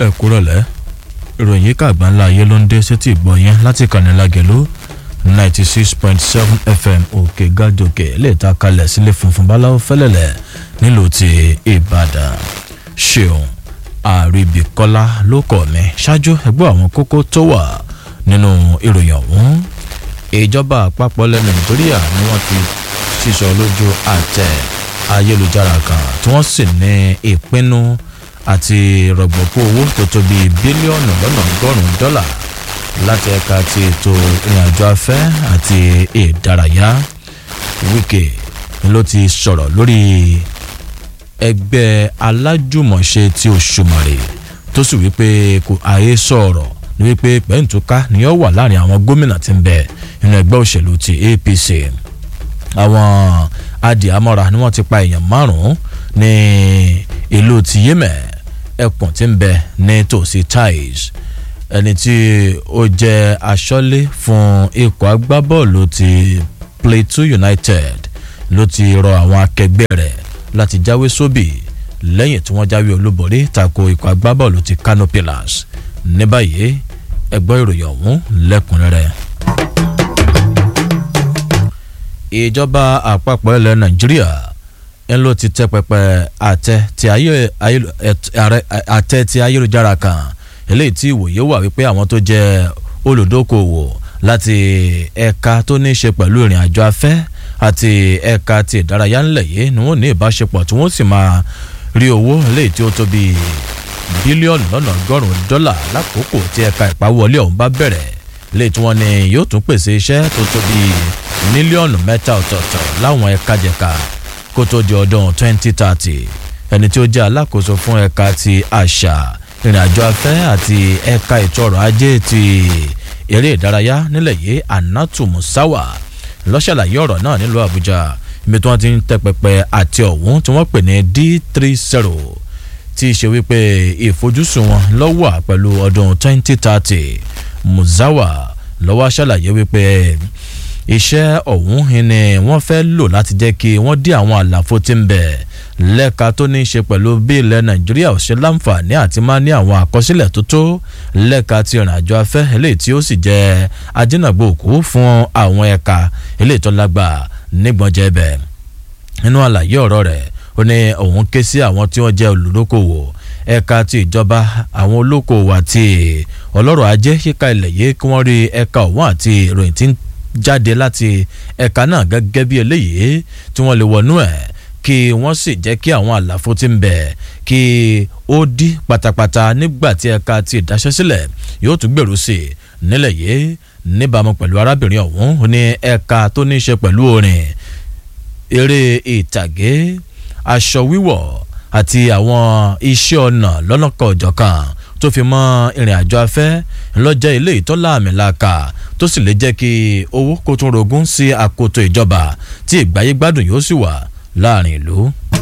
ẹ kúrọ̀lẹ́ ìròyìn yìí kàgbá ńlá ayé ló ń dé sétí ìgbọ́ yẹn láti kànnì lágẹ̀lú ninety six point seven fm òkè gàdòkè lè ta kalẹ̀ sílé funfun báláwo fẹ́lẹ̀lẹ̀ nílùú ti ìbàdàn ṣeun àríbíkọ́lá ló kọ̀ mí ṣáájú ẹgbẹ́ àwọn kókó tó wà nínú ìròyìn ọ̀hún ìjọba àpapọ̀ ilẹ̀ nàìjíríà ni wọ́n ti sísọ lójú àtẹ ayélujára kan tí wọ́n sì ní ìpinnu àti rọ̀gbọ̀kú owó tó tó bíi bílíọ̀nù lọ́nà ọgọ́rùn-ún dọ́là láti ẹ̀ka ti ètò ìrìnàjò afẹ́ àti ìdárayá wíkẹ́ ló ti sọ̀rọ̀ lórí ẹgbẹ́ alájùmọ̀ṣe ti òṣùmàrè tó sì wípé kò àyè sọ̀rọ̀ ní wípé pẹ̀ǹtùká ni ó wà láàrin àwọn gómìnà tí ń bẹ nínú ẹgbẹ́ òṣèlú ti apc àwọn adìámọ́ra ni wọ́n ti pa èèyàn márùn-ún ní ìlú ti yémẹ̀ ẹkùn tí ń bẹ ní tòsí tais ẹni tí ó jẹ́ aṣọ́lé fún ikọ̀ agbábọ́ọ̀lù ti plateau united ló ti rọ àwọn akẹgbẹ́ rẹ̀ láti jáwé sóbì lẹ́yìn tí wọ́n jáwé olúborí tako ikọ̀ agbábọ́ọ̀lù ti kano pillars ní báyìí ẹgbọ́ ìròyìn ọ̀hún lẹ́kùnrẹ́rẹ́. ìjọba àpapọ̀ ilẹ̀ nàìjíríà ń ló ti tẹ pẹpẹ àtẹ ti ayélujára kan eléyìí tí ìwòye wà wípé àwọn tó jẹ olùdókòwò láti ẹ̀ka tó ní í ṣe pẹ̀lú ìrìn àjò afẹ́ àti ẹ̀ka ti ìdárayá ńlẹ̀ yìí ni wọ́n ní ìbáṣepọ̀ tí wọ́n sì máa rí owó eléyìí tí ó tó bíi bílíọ̀nù lọ́nà ọgọ́rùn-ún dọ́là lákòókò tí ẹ̀ka ìpawọlé ọ̀hún bá bẹ̀rẹ̀ lè tí wọ́n ní yóò tún pèsè iṣẹ́ tó tó bíi mílíọ̀nù mẹ́ta ọ̀tọ̀ọ̀tọ̀ láwọn ẹ̀ka jẹ̀ka kó tó di ọdún 2030 ẹni tí ó jẹ́ alákòóso fún ẹ̀ka ti àṣà ìrìnàjò afẹ́ àti ẹ̀ka ètò ọrọ̀ ajé ti eré ìdárayá nílẹ̀ yìí anatu musawa lọ́ṣàlàyé ọ̀rọ̀ náà nílùú àbújá ibi tí wọ́n ti ń tẹ́ pẹpẹ àti ọ̀hún tí wọ́n pè ní d30 tí í ṣe wípé ìfojúsùn wọn lọ́wọ́ pẹ̀lú ọdún 2030 musawa lọ́wọ́ ṣàlàyé wípé iṣẹ́ ọ̀hún ni wọ́n fẹ́ lò láti jẹ́ kí wọ́n dí àwọn àlàfo tí ń bẹ̀ lẹ́ka tó ní í ṣe pẹ̀lú bí ilẹ̀ nàìjíríà ò ṣe láǹfààní àti máa ní àwọn àkọsílẹ̀ tó tó lẹ́ka ti ìrìnàjò afẹ́ eléyìí tí ó sì jẹ́ ajínàgbò òkú fún àwọn ẹ̀ka eléyìí tó lágbà nígbọ̀njẹ́ bẹ̀ nínú àlàyé ọ̀rọ̀ rẹ̀ ó ní òun ké sí àwọn tí wọ́n jẹ́ olùdókòwò ẹ̀ka ti ìjọba àwọn olókòwò àti ọlọ́rọ̀ ajé yíká ilẹ̀ yìí kí wọ́n rí ẹ̀ka ọ̀wọ́n àti ìròyìn tí ń jáde láti ẹ̀ka náà gẹ́gẹ́ bí eléyìí tí wọ́n lè wọnú ẹ̀ kí wọ́n sì jẹ́ kí àwọn àlàfo ti ń bẹ̀ kí ó dí pátápátá nígbà tí ẹ̀ka ti ìdáṣẹ́sílẹ̀ yóò tún gbèrú sí i nílẹ̀ yìí níbàámu pẹ̀lú arábìnrin ọ̀hún ní ẹ̀ka tó ní í ṣe pẹ̀lú orin eré ìtàgé aṣọ wíwọ̀ àti àwọn iṣẹ́ ọnà lọ́nàkọ̀ ọ̀jọ̀kan tó fi mọ́ ìrìn àjò afẹ́ ńlọ́jẹ́ ilé ìtọ́lá àmìlàkà tó sì lè jẹ́ kí owó kó tún rogún sí àkótó ìjọba tí ìgbáyé gbádùn yóò sì wà láàrin ìlú.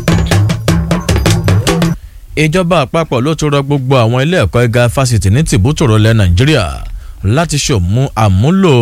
ìjọba àpapọ̀ ló tún rọ gbogbo àwọn ilé ẹ̀kọ́ gíga fásitì ní tìbútòrò ilẹ̀ nàìjíríà láti ṣòmú àmúlò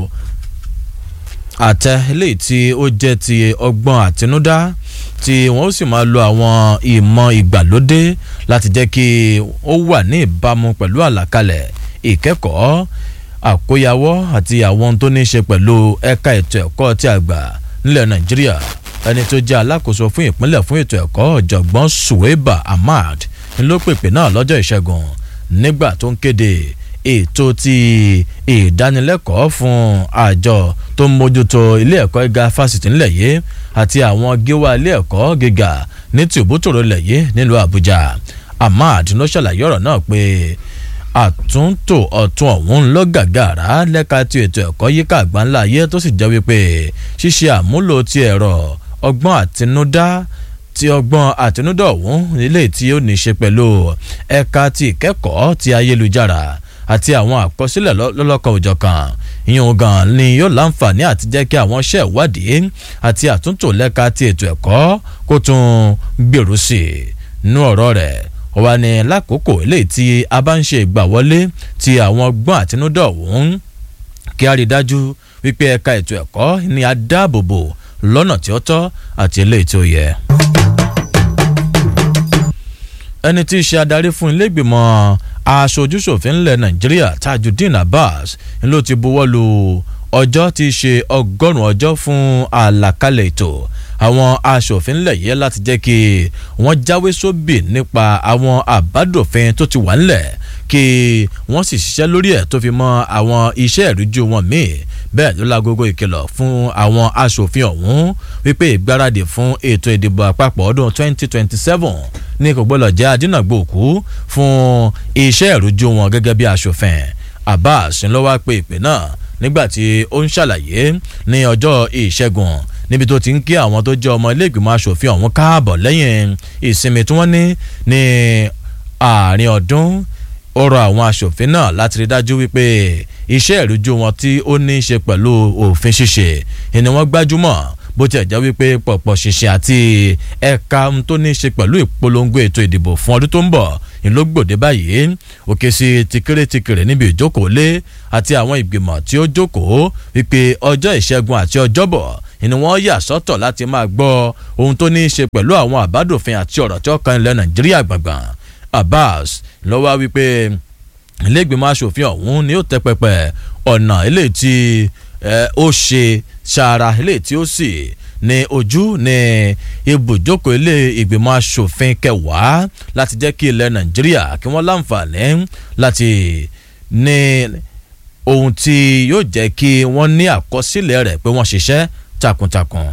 àtẹ eléyìí tí ó jẹ́ ti ọgbọ́n àtinúdá tí wọ́n sì máa lo àwọn ìmọ̀ ìgbàlódé láti jẹ́ kí ó wà ní ìbámu pẹ̀lú àlàkalẹ̀ ìkẹ́kọ̀ọ́ àkóyawọ́ àti àwọn tó ní í ṣe pẹ̀lú ẹ̀ka ètò ẹ̀kọ́ tí a gbà nílẹ̀ nàìjíríà ẹni tó jẹ́ alákòóso fún ìpínlẹ̀ fún ètò ẹ̀kọ́ ọ̀jọ̀gbọ́n suweba ahmad ló pèpè náà lọ́jọ́ ìṣẹ́gun nígbà tó ń kéde ètò ti ìdánilẹ́kọ̀ọ́ fún àjọ tó ń mójútó ilé ẹ̀kọ́ gíga fásitì ńlẹ̀ yìí àti àwọn gíwá ilé ẹ̀kọ́ gíga ní tìbútòrò ilẹ̀ yìí nílùú àbújá ahmad ló ṣàlàyé ọ̀rọ̀ náà pé àtúntò ọ̀tún ọ̀hún ló gàgàrà lẹ́ka ti ètò ẹ̀kọ́ yíká àgbáńlá ayé tó sì jẹ́ wípé ṣíṣe àmúlò ti ẹ̀rọ ọgbọ́n àtinúdá ti ọgbọ́n àtinúdá ọ̀hún nílé tí ó ní í ṣe pẹ̀lú ẹ̀ka ti ìkẹ́kọ̀ọ́ ti ayélujára àti àwọn àkọsílẹ̀ lọ́lọ́kan òjọ̀kan ìyẹn gan ni yóò láǹfààní àti jẹ́ kí àwọn iṣẹ́ ìwádìí àti àtúntò lẹ́ka ti ètò ẹ̀kọ́ kó tún gbèrú sí i nú ọ̀rọ̀ rẹ̀ ó wà ní lákòókò eléyìí tí a bá ń ṣe ìgbàwọlé ti àwọn ọgbọ́n àtinúdá ọ̀hún kí a rí i dájú wípé ẹ̀ka ètò ẹ̀kọ́ ni a dáàbòbò lọ́nà tí ó tọ́ àti eléyìí tí ó yẹ. ẹni tí í ṣe adarí fún ilé ìgbìmọ̀ aṣojúṣòfin ńlẹ̀ nàìjíríà tajudeen abbas ló ti buwọ́ lu ọjọ́ tí í ṣe ọgọ́rùn-ún ọjọ́ fún àlàkalẹ̀ ètò àwọn aṣòfin ńlẹ̀ yẹ láti jẹ́ kí wọ́n jáwé sóbì nípa àwọn àbádòfin tó ti wà ńlẹ̀ kí wọ́n sì ṣiṣẹ́ lórí ẹ̀ tó fi mọ́ àwọn iṣẹ́ ìrújú wọn míì bẹ́ẹ̀ ló lágogo ìkìlọ̀ fún àwọn aṣòfin ọ̀hún wípé ìgbáradì fún ètò ìdìbò àpapọ̀ ọdún 2027 ní kò gbọ́dọ̀ jẹ́ adínàgbòkú fún iṣẹ́ ìrújú wọn gẹ́gẹ́ bí aṣòfin Abbas ló wá pe ìpè náà nígbà tí ó ń ṣàlàyé ní ọjọ́ ìṣẹ́gun níbi tó ti ń kí àwọn tó jẹ́ ọmọ ilé ìgbìmọ̀ aṣòfin ọ̀hún káàbọ̀ lẹ́yìn ìsinmi tí wọ́n ní ní àárín ọdún ó rọ àwọn aṣòfin náà láti rí dájú wípé iṣẹ́ ìrújú wọn tí ó ní í ṣe pẹ̀lú òfin ṣíṣe ni wọ́n gbájúmọ̀ bó tiẹ̀ jẹ́ wípé pọ̀pọ̀ ṣìṣe àti ẹ̀ka tó ní í ṣe pẹ̀lú ìpolongo ètò ìdìbò fún ọdún tó ń bọ̀ ìlógbòde báyìí òkè sí tìkéré tìkéré níbi ìjókòó lé àti àwọn ìgbìmọ̀ tí ó jókòó wípé ọjọ́ ìṣẹ́gun àti ọjọ́bọ̀ ni wọ́n yà sọ́tọ̀ láti máa gbọ́ ohun tó ní í ṣe pẹ̀lú àwọn àbádòfin àti ọ̀rọ̀ tí ó kan ilẹ̀ Nàìjíríà gbàngbàn Abbas ló wá wípé iléègbìmọ̀ asòfin ọ̀hún ni ó tẹ́ pẹpẹ ọ̀nà eléyìí tí ó ṣe ṣàrà eléyìí tí ó sì ní ojú ní ibùjókòó ilé ìgbìmọ̀ asòfin kẹwàá láti jẹ́ kí ilẹ̀ Nàìjíríà kí wọ́n láǹfààní láti ní ohun tí yóò jẹ́ kí wọ́n ní àkọsílẹ̀ rẹ̀ pé wọ́n ṣiṣẹ́ takuntakun.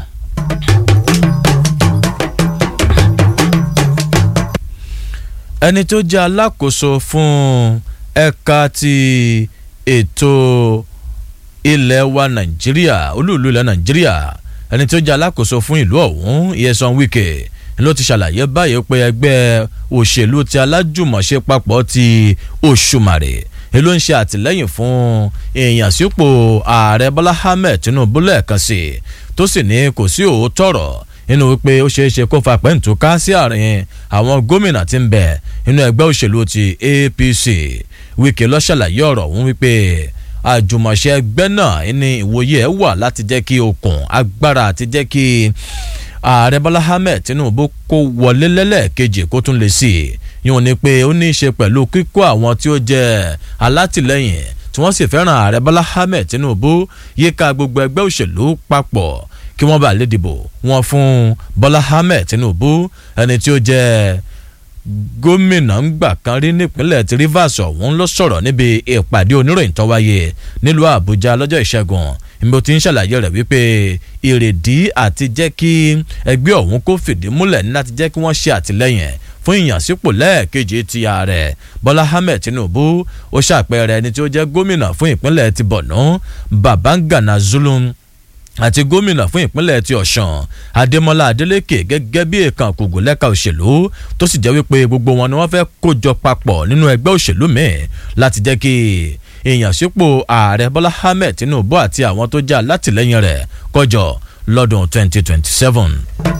ẹni tó jẹ́ alákòóso fún ẹ̀ka ti ètò ilẹ̀ wa nàìjíríà olúùlú ilẹ̀ nàìjíríà ẹni tó jẹ́ alákòóso fún ìlú ọ̀hún Nyesom Wike ló ti ṣàlàyé báyìí pé ẹgbẹ́ òṣèlú ti alájùmọ̀ṣe papọ̀ ti Òṣùmàrè ló ń ṣe àtìlẹ́yìn fún èèyàn sípò ààrẹ Bọ́lá Ahmed Tinubu lẹ́ẹ̀kan sí tó sì ní kò sí òótọ́ ọ̀rọ̀ nínú wípé ó ṣeé ṣe kó fa pẹ́ǹtùká sí àárín àwọn gómìnà tí ń bẹ nínú ẹgbẹ́ òṣèlú ti APC Wike ló ṣàlàyé ọ̀rọ̀ ọ̀hún wípé àjùmọ̀ṣe ẹgbẹ́ náà ní ìwòye ẹ̀ wà láti jẹ́ kí okùn agbára àti jẹ́ kí ààrẹ Bọ́lá Ahmed Tinubu kó wọlé lẹ́lẹ́kejì kó tún lè sí i yóò ní pé ó ní í ṣe pẹ̀lú kíkó àwọn tí ó jẹ́ alátìlẹ́yìn tí wọ́n sì fẹ́ràn ààrẹ Bọ́lá Ahmed Tinubu yíká gbogbo ẹgbẹ́ òṣèlú papọ̀ kí wọ́n bá lè dìbò wọn fún Bọ́lá Ahmed Tinubu ẹni tí ó jẹ́ gómìnà ńgbà kan rí nípínlẹ̀ tí Rivers ọ̀hún ló sọ̀rọ̀ níbi ìpàdé oníròyìn tó wáyé nílùú Àbújá lọ́jọ́ ìṣẹ́gun ìbò tí ń ṣàlàyé rẹ̀ wípé ìrèdí àti jẹ́ kí ẹgbẹ́ ọ̀hún kó fìdí múlẹ̀ ní láti jẹ́ kí wọ́n ṣe àtìlẹ́yìn fún ìyànsípò lẹ́ẹ̀kejì ti ààrẹ Bọ́lá Ahmed Tinubu ó ṣàpẹẹrẹ ẹni tí ó jẹ́ gómìnà fún ìpínlẹ̀ ti Borno Babangana Zulum àti gómìnà fún ìpínlẹ̀ ti Ọ̀ṣun Adémọ́lá Adélékè gẹ́gẹ́ bí èèkàn kùgù lẹ́ka òṣèlú tó sì jẹ́ wípé gbogbo wọn ni wọ́n fẹ́ kójọ papọ̀ nínú ẹgbẹ́ òṣèlú míì láti jẹ́ kí ìyànsípò ààrẹ Bọ́lá Ahmed Tinubu àti àwọn tó jẹ́ alátìlẹ́yìn rẹ̀ kọjọ lọ́dún 2027.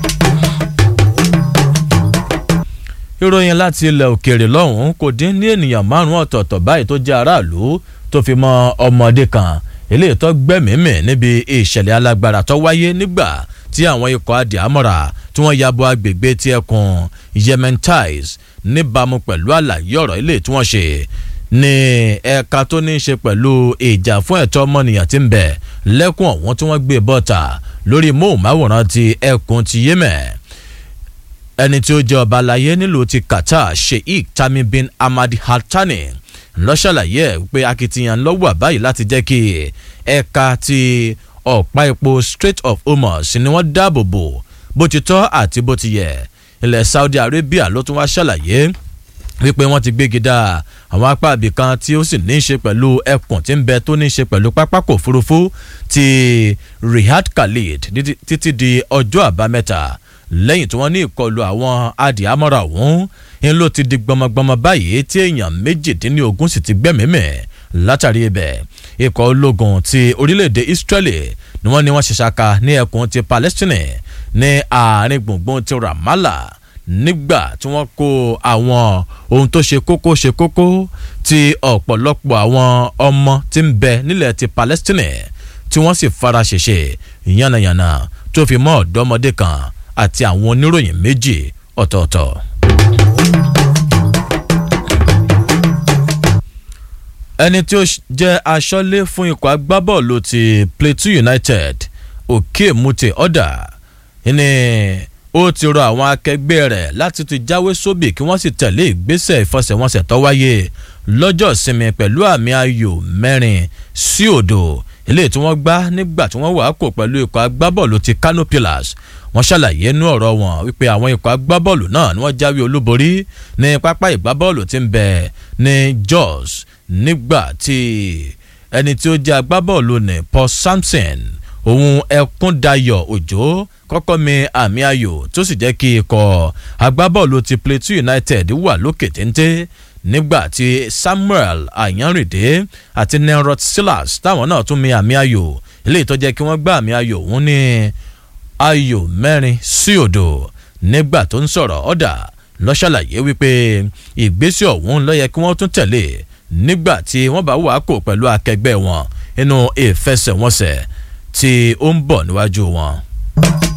ìròyìn láti ilẹ̀ òkèèrè lọ́hùn-ún kò dín ní ènìyàn márùn-ún ọ̀tọ̀ọ̀tọ̀ báyìí tó jẹ́ aráàlú tó fi mọ́ ọmọdé kan eléyìí tó gbẹ́mìímì níbi ìṣẹ̀lẹ̀ alágbára tó wáyé nígbà tí àwọn ikọ̀ adìámọ́ra tí wọ́n yabo agbègbè tí ẹkùn Yementais níbàámu pẹ̀lú àlàyé ọ̀rọ̀ ilé tí wọ́n ṣe ní ẹ̀ka tó ní í ṣe pẹ̀lú ìjà fún ẹ̀tọ́ ọmọnìyàn tí ń bẹ lẹ́kùn ọ̀hún tí wọ́n gbé bọ́ta lórí móhùnmáwòrán ti ẹkùn ti Yemen ẹni tí ó jẹ́ ọba aláyé nílùú ti Qatar Sheikh Tamim bin Hamad Al Thani ló ṣàlàyé pé akitiyan ló wà báyìí láti jẹ́ kí ẹ̀ka ti ọ̀pá epo Strait of Hormuz ni wọ́n dáàbò bò bó ti tọ́ àti bó ti yẹ ilẹ̀ Saudi Arabia ló tún wá ṣàlàyé wípé wọ́n ti gbégi dá àwọn apá ibìkan tí ó sì ní í ṣe pẹ̀lú ẹkùn tí ń bẹ tó ní í ṣe pẹ̀lú pápákọ̀ òfurufú ti Riyadh Khalid títí di ọjọ́ àbámẹ́ta lẹ́yìn tí wọ́n ní ìkọlù àwọn adìámọ́ra ọ̀hún ń ló ti di gbọmọgbọmọ báyìí tí èèyàn méjìdínlógún sì ti gbẹ́mìímẹ̀ látàrí ibẹ̀ ikọ̀ ológun ti orílẹ̀-èdè Israeli ni wọ́n ní wọ́n ṣe ṣaka ní ẹkùn ti Palestine ní àárín gbùngbùn ti Ramallah nígbà tí wọ́n kó àwọn ohun tó ṣe kókó ṣe kókó ti ọ̀pọ̀lọpọ̀ àwọn ọmọ tí ń bẹ nílẹ̀ ti Palestine tí wọ́n sì fara ṣèṣe yánnayànna tó fi mọ́ ọ̀dọ́mọdé kan àti àwọn oníròyìn méjì ọ̀tọ̀ọ̀tọ̀. ẹni tí ó jẹ́ aṣọ́lé fún ikọ̀ agbábọ́ọ̀lù ti Plateau United òkè mute ọ̀dà ni ó ti rọ àwọn akẹgbẹ́ rẹ̀ láti ti jáwé sóbì kí wọ́n sì tẹ̀lé ìgbésẹ̀ ìfọsẹ̀wọnsẹ̀ tó wáyé lọ́jọ́ ìsinmi pẹ̀lú àmì ayò mẹ́rin sí òdo eléyìí tí wọ́n gbá nígbà tí wọ́n wà kò pẹ̀lú ikọ̀ agbábọ́ọ̀lù ti Kano Pillars wọ́n ṣàlàyé inú ọ̀rọ̀ wọn wípé àwọn ikọ̀ agbábọ́ọ̀lù náà ni wọ́n jáwé olúborí ní pápá ìgbábọ́ọ̀lù tí ń bẹ ní Jos nígbà tí ẹni tí ó jẹ́ agbábọ́ọ̀lù ní Paul Samson òun Ẹkúndayọ̀ Òjó kọ́kọ́ mi àmì ayò tó sì jẹ́ kí ikọ̀ agbábọ́ọ̀lù ti Plateau United wà lókè téńté nígbà tí Samuel Ayanrinde àti Nenrod Silas táwọn náà tún mi àmì ayò eléyìí tó jẹ́ kí wọ́n gbá àmì ayò òun ní ayò mẹ́rin sí òdo nígbà tó ń sọ̀rọ̀ ọ̀dà ló ṣàlàyé wípé ìgbésẹ̀ ọ̀hún ló yẹ kí wọ́n tún tẹ̀lé nígbà tí wọ́n bá wà kó pẹ̀lú akẹgbẹ́ wọn nínú ìfẹsẹ̀wọnsẹ̀ tí ó ń bọ̀ níwájú wọn.